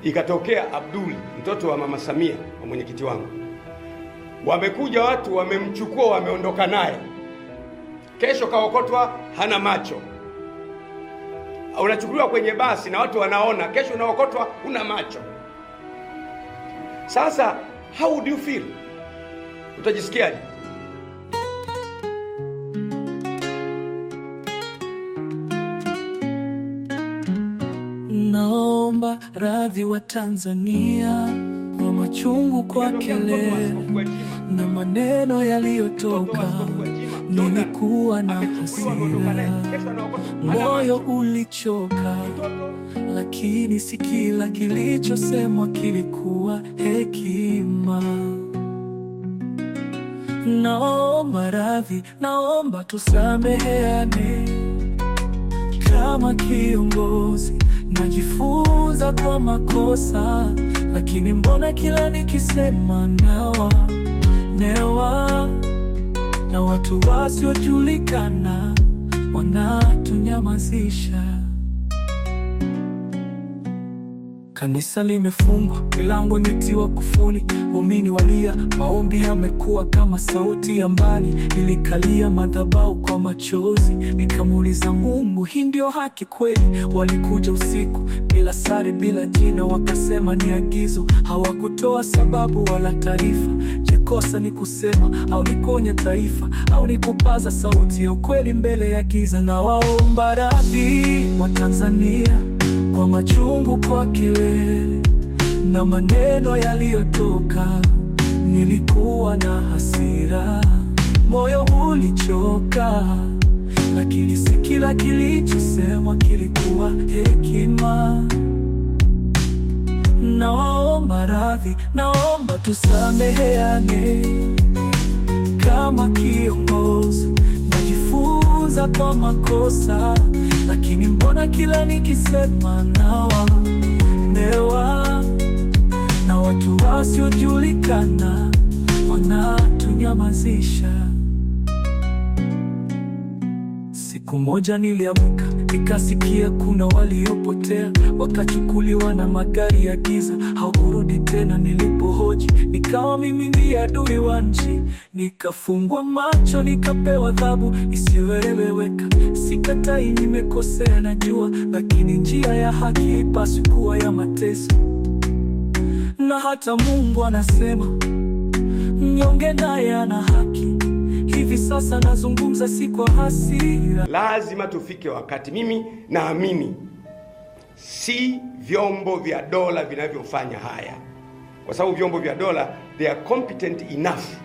ikatokea Abduli mtoto wa mama Samia wa mwenyekiti wangu, wamekuja watu wamemchukua, wameondoka naye, kesho kaokotwa hana macho. Unachukuliwa kwenye basi na watu wanaona, kesho unaokotwa huna macho. Sasa how would you feel? Utajisikiaje? Naomba radhi wa Tanzania kwa machungu kwa kelele na maneno yaliyotoka. Nilikuwa na hasira, moyo ulichoka, lakini si kila kilichosemwa kilikuwa hekima. Naomba radhi, naomba tusameheane. Kama kiongozi najifunza kwa makosa, lakini mbona kila nikisema nawa newa na watu wasiojulikana wanatunyamazisha. Kanisa limefungwa, milango imetiwa kufuli, waumini walia, maombi yamekuwa kama sauti ya mbali. Nilikalia madhabahu kwa machozi, nikamuuliza Mungu, hii ndio haki kweli? Walikuja usiku bila sare, bila jina, wakasema ni agizo. Hawakutoa sababu wala taarifa. Je, kosa ni kusema au ni kuonya taifa au ni kupaza sauti ya ukweli mbele ya giza? Na waomba radhi wa Tanzania kwa machungu, kwa kelele na maneno yaliyotoka. Nilikuwa na hasira, moyo ulichoka, lakini si kila kilichosemwa kilikuwa hekima. Naomba radhi, naomba tusameheane. Kama kiongozi najifunza kwa makosa, lakini mbona kila nikisema nawa newa na watu wasiojulikana wanatunyamazisha. Siku moja niliamka nikasikia kuna waliopotea wakachukuliwa na magari ya giza, hawakurudi tena. Nilipohoji nikawa mimi ndiye adui wa nchi, nikafungwa macho, nikapewa adhabu isiyoeleweka. Sikatai nimekosea, najua, lakini njia ya haki haipaswi kuwa ya mateso. Na hata Mungu anasema mnyonge naye ana haki. Hivi sasa nazungumza si kwa hasira. Lazima tufike wakati, mimi naamini si vyombo vya dola vinavyofanya haya, kwa sababu vyombo vya dola they are competent enough